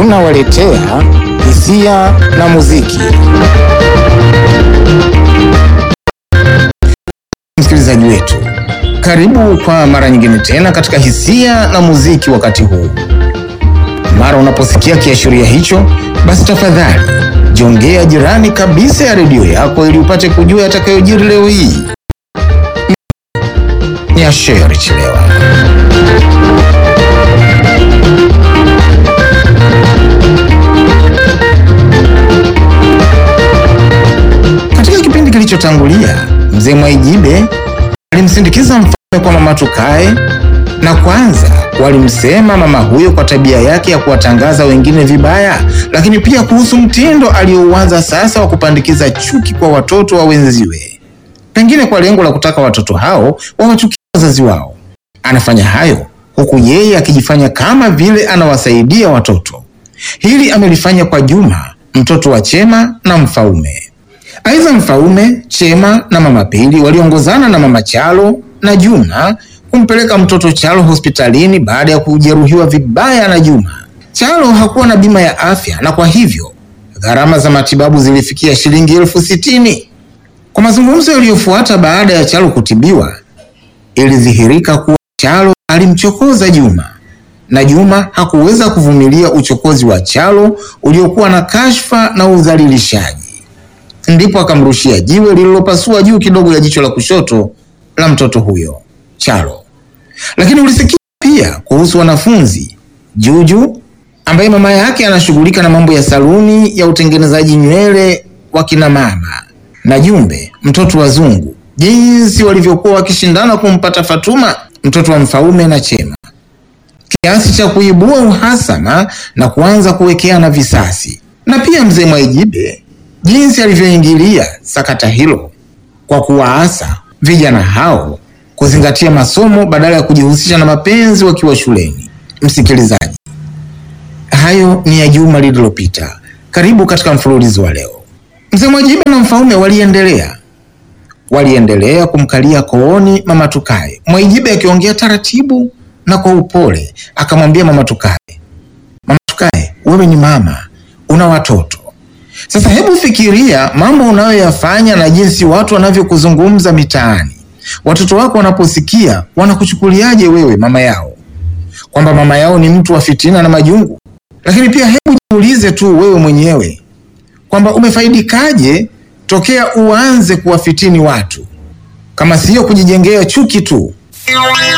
tunawaletea hisia na muziki. Msikilizaji wetu, karibu kwa mara nyingine tena katika hisia na muziki. Wakati huu mara unaposikia kiashiria hicho, basi tafadhali jongea jirani kabisa ya redio yako ili upate kujua yatakayojiri leo hii. Ni Asheri Chilewa. Katika kipindi kilichotangulia, mzee Mwaijibe alimsindikiza mfalme kwa mama tukae, na kwanza walimsema mama huyo kwa tabia yake ya kuwatangaza wengine vibaya, lakini pia kuhusu mtindo aliyouanza sasa wa kupandikiza chuki kwa watoto wa wenziwe, pengine kwa lengo la kutaka watoto hao wawachukie wazazi wao. Anafanya hayo huku yeye akijifanya kama vile anawasaidia watoto. Hili amelifanya kwa Juma, mtoto wa Chema na Mfaume. Aidha, Mfaume, Chema na mama Pili waliongozana na mama Chalo na Juma kumpeleka mtoto Chalo hospitalini baada ya kujeruhiwa vibaya na Juma. Chalo hakuwa na bima ya afya na kwa hivyo gharama za matibabu zilifikia shilingi elfu sitini. Kwa mazungumzo yaliyofuata baada ya Chalo kutibiwa, ilidhihirika kuwa Chalo alimchokoza Juma na Juma hakuweza kuvumilia uchokozi wa Chalo uliokuwa na kashfa na udhalilishaji ndipo akamrushia jiwe lililopasua juu kidogo ya jicho la kushoto la mtoto huyo Chalo. Lakini ulisikia pia kuhusu wanafunzi Juju ambaye mama yake anashughulika na mambo ya saluni ya utengenezaji nywele wa kina mama, na Jumbe mtoto wa Zungu, jinsi walivyokuwa wakishindana kumpata Fatuma mtoto wa Mfaume na Chema, kiasi cha kuibua uhasama na kuanza kuwekeana visasi, na pia mzee Mwaijibe jinsi alivyoingilia sakata hilo kwa kuwaasa vijana hao kuzingatia masomo badala ya kujihusisha na mapenzi wakiwa shuleni. Msikilizaji, hayo ni ya juma lililopita. Karibu katika mfululizo wa leo. Mzee Mwajibe na Mfaume waliendelea waliendelea kumkalia kooni mama Tukae, Mwaijibe akiongea taratibu na kwa upole akamwambia mama Tukae, mama Tukae, wewe ni mama, una watoto sasa hebu fikiria mambo unayoyafanya na jinsi watu wanavyokuzungumza mitaani. Watoto wako wanaposikia wanakuchukuliaje wewe mama yao, kwamba mama yao ni mtu wa fitina na majungu? Lakini pia hebu jiulize tu wewe mwenyewe kwamba umefaidikaje tokea uanze kuwafitini watu, kama siyo kujijengea chuki tu.